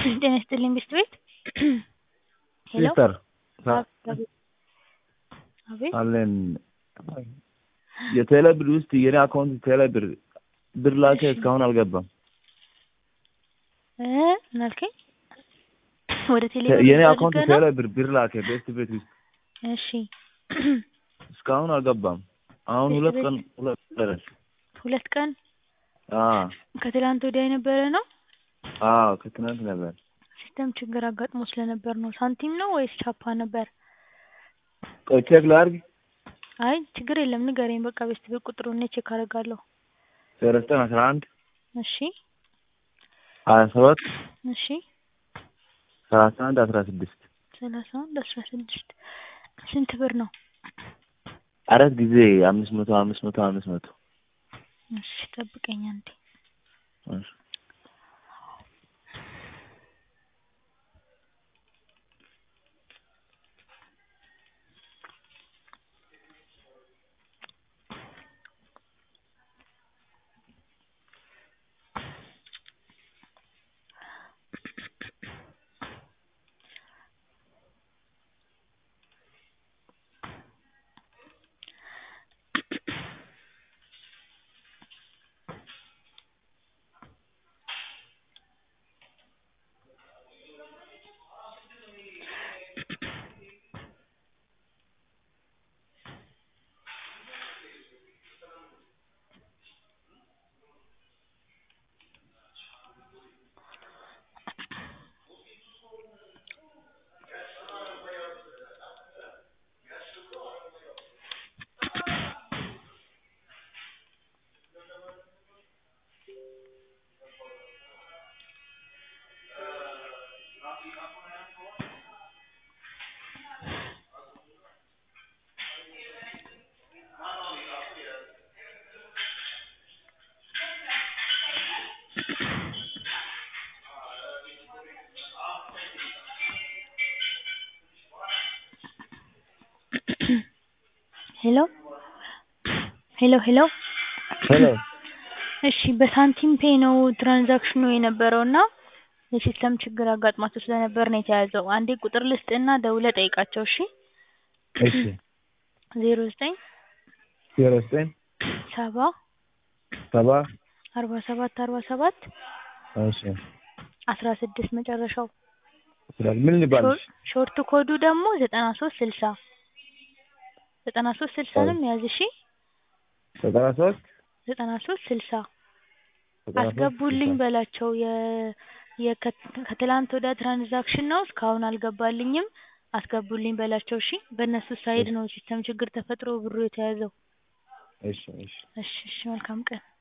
ጤና ይስጥልኝ ብስት ቤት ሄሎ ሲስተር አቤት አቤት አለን የቴሌ ብር ውስጥ የኔ አካውንት ቴሌ ብር ብር ላከ እስካሁን አልገባም። እ ምን አልከኝ? ወደ ቴሌ ብር የኔ አካውንት ፈልገህ ነው? ቴሌ ብር ብር ላከ ቤስት ቤት ውስጥ እሺ እስካሁን አልገባም። አሁን ቤስት ሁለት ቤት- ቀን ሁለት ቀን ሁለት ቀን አዎ ከትላንት ወዲያ የነበረ ነው። አዎ ከትናንት ነበር። ሲስተም ችግር አጋጥሞ ስለነበር ነው። ሳንቲም ነው ወይስ ቻፓ ነበር? ቆይ ቼክ ላድርግ። አይ ችግር የለም ንገረኝ። በቃ ቤስት ቤት ቁጥሩን እኔ ቼክ አደርጋለሁ። ዜሮ ዘጠኝ አስራ አንድ እሺ ሀያ ሰባት እሺ ሰላሳ አንድ አስራ ስድስት ሰላሳ አንድ አስራ ስድስት ስንት ብር ነው? አራት ጊዜ አምስት መቶ አምስት መቶ አምስት መቶ እሺ ጠብቀኝ አንዴ። እሺ። ሄሎ ሄሎ ሄሎ ሄሎ እሺ በሳንቲም ፔ ነው ትራንዛክሽኑ የነበረው እና የሲስተም ችግር አጋጥሟቸው ስለነበር ነው የተያዘው። አንዴ ቁጥር ልስጥና ደውለህ ጠይቃቸው። እሺ እሺ ዜሮ ዘጠኝ ዜሮ ዘጠኝ ሰባ ሰባ አርባ ሰባት አርባ ሰባት እሺ አስራ ስድስት መጨረሻው ይችላል ምን ልባልሽ? ሾርት ኮዱ ደግሞ ዘጠና ሶስት ስልሳ ዘጠና ሶስት ስልሳንም ያዝ እሺ ዘጠና ሶስት ዘጠና ሶስት ስልሳ ዘጠና ሶስት አስገቡልኝ ስልሳ በላቸው። የ የከ- ከትላንት ወዲያ ትራንዛክሽን ነው እስካሁን አልገባልኝም አስገቡልኝ በላቸው። እሺ በእነሱ ሳይድ ነው ሲስተም ችግር ተፈጥሮ ብሩ የተያዘው። እሺ እሺ እሺ እሺ መልካም ቀን